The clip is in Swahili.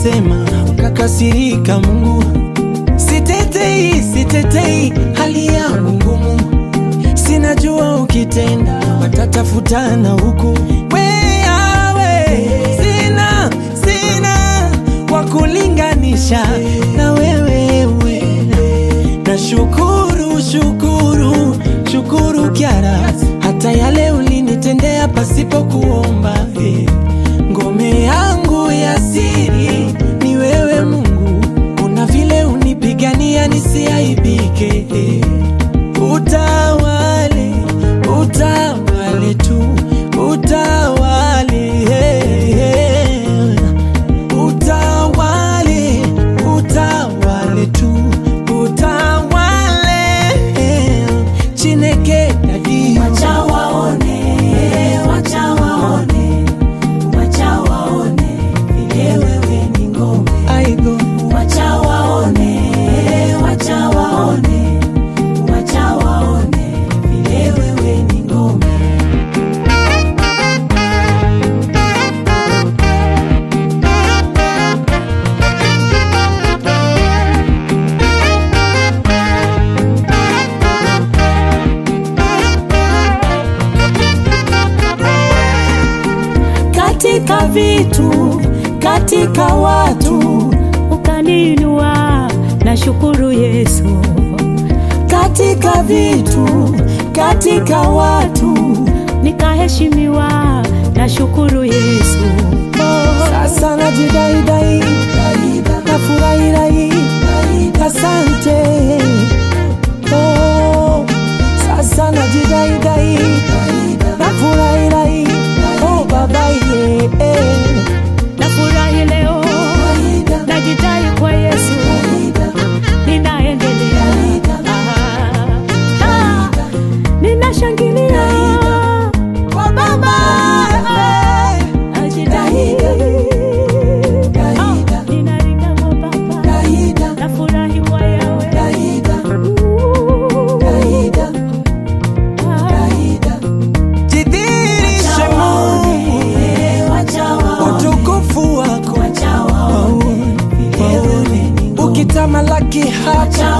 ulisema ukakasirika Mungu. Sitetei, sitetei hali yangu ngumu, sinajua ukitenda watatafutana huku. Wewe sina, sina wa kulinganisha na wewe we. Na shukuru, shukuru, shukuru Kyara, hata yale ulinitendea pasipo kuomba eh. Ngome yangu ya siri ni wewe Mungu, kuna vile unipigania nisiaibike eh. Utawale, utawale tu, utawale eh, eh. Utawale, utawale tu, utawale eh. Chineke dadi Wacha waone, wacha waone, wacha waone vile wewe ni ngome. aigo Wacha waone, wacha waone, wacha waone vile wewe ni ngome. Katika vitu, katika watu, ukaninua na shukuru Yesu katika vitu, katika watu, nikaheshimiwa na shukuru Yesu oh. sasa najidaidai nafurahirai asante oh, sasa najidaidai nafurahirai oh, babaye eh. Nafurahi leo najidai kwa Yesu ninaendelea Ah, ah, ninashangilia kwa Baba najidai Ah, ninaringa kwa Baba nafurahi kwa Yawe Ooh, ah. jidhirishe Mungu utukufu wako waone ukitamalaki hapa